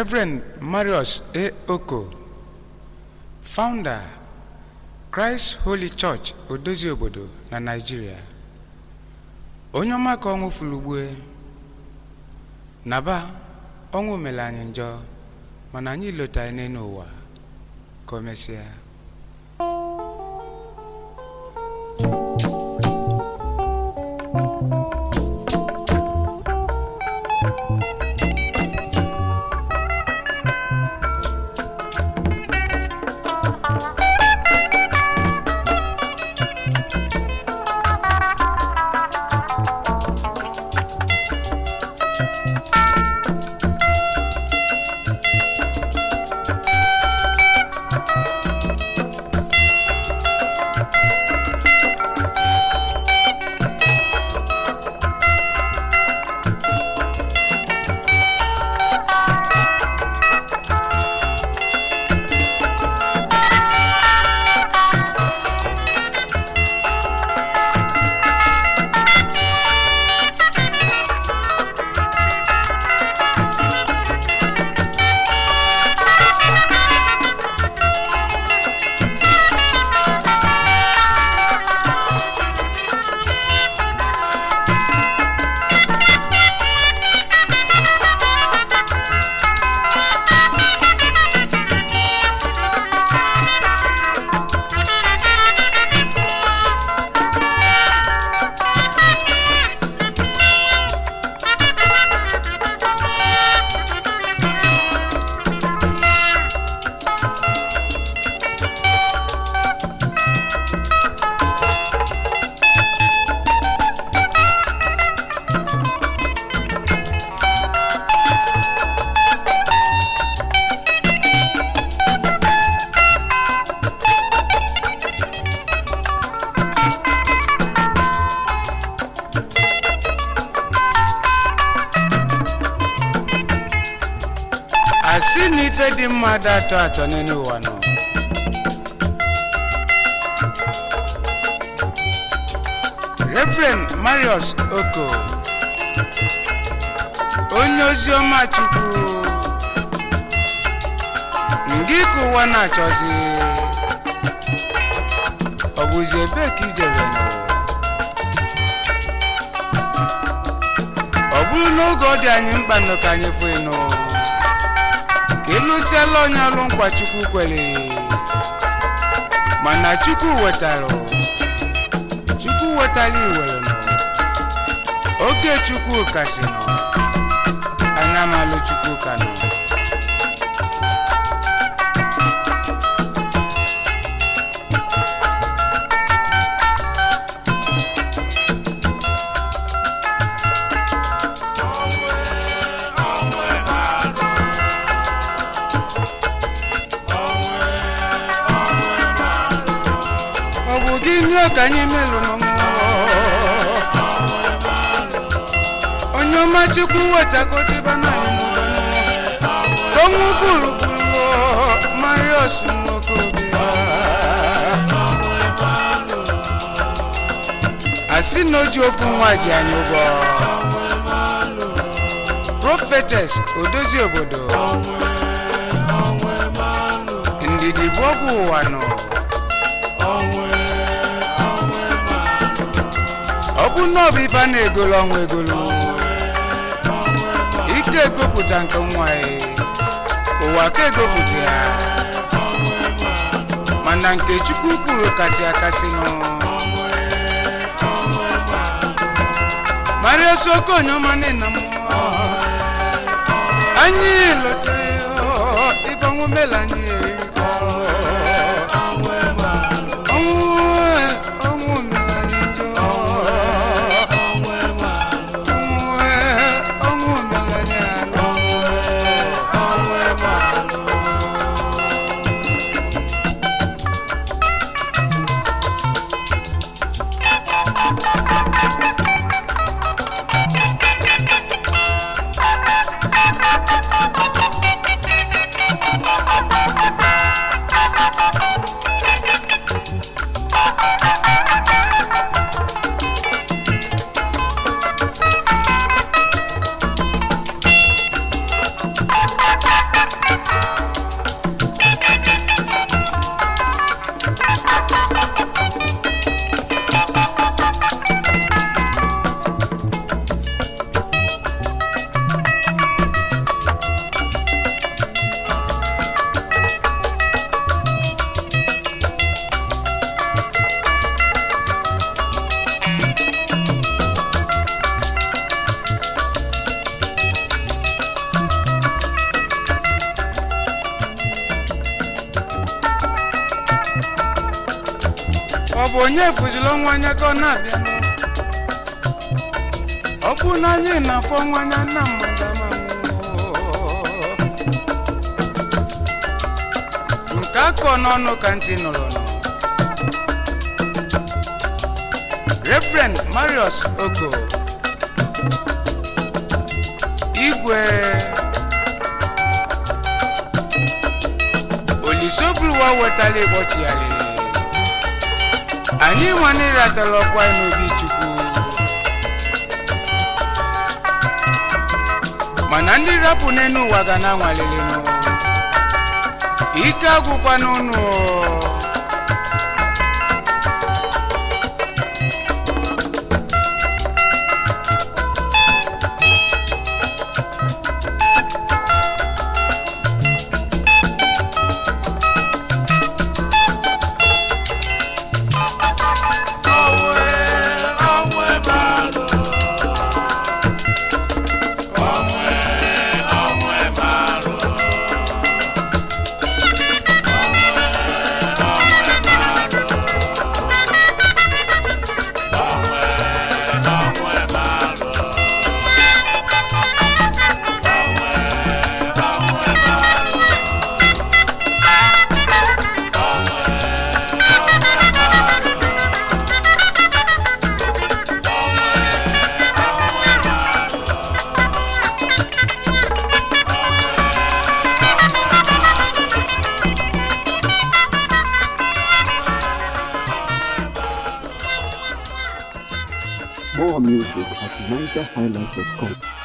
Reverend Marius A. Oko, founder Christ Holy Church Odozi obodo na Nigeria, onye ọma ka ọnwụ fulugbue naba ọnwụ mere anyị njọ mana anyị lota n'elu ụwa ka o mesịa asị na ife dị mmadụ atọ atọ n'elu ụwa nọ Reverend Marius Oko onye ozi ọma Chukwu ngị ka ụwa na-achọzi ọ bụzi ebee ka ijebe nọ ọ bụrụ n'oge ọ dị anyị mkpa nọ ka anyị fụ ịnụ ka ịlụsiala onye ọrụ nkwa chukwu kwere mana chukwu wetara chukwu wetara iwere nọ oge chukwu kasị nọ anya malụ chukwu ka nọ ọ bụ gịnị ka anyị melụ n'ọnwụ onye ọma chukwu wetakọtiba na anyị n'ụlọ ọnwụ gburugburu marios nwokorobịa asị na oji ofu nwa ji anyị ụgwọ profetes odozi obodo ndidi bụ ọgwụ ụwa nọ ọ bụ na ọ bụ ife a na-egolu ọnwa egolu ike egopụta nke nwa ya ụwa ka egopụta ya mana nke chukwu kwuru kasị akasị nụ maria soko onyeọma nna m anyị lọtara ife ọnwụ mela anyị eriko ọnwụ ọnwụ mere anyị njọ ọnwụ mere anyị alụ bụ onye fụziri ọnwa anya ka ọ na-abịa ọ bụ na anyị na-afọ ọnwa anya na mmadụ ama nwụọ. nke akọ n'ọnụ ka ntị nụrụ nụ Reverend Marius Oko igwe olisobuluwa wetala ịkpọchigharị anyị nwanne ratara ọkwa n'obi chukwu mana ndị rapụ n'elu ụwa ga na-anwalelenu ike agwụkwa n'ụnụ More music at NigerHighlife.com.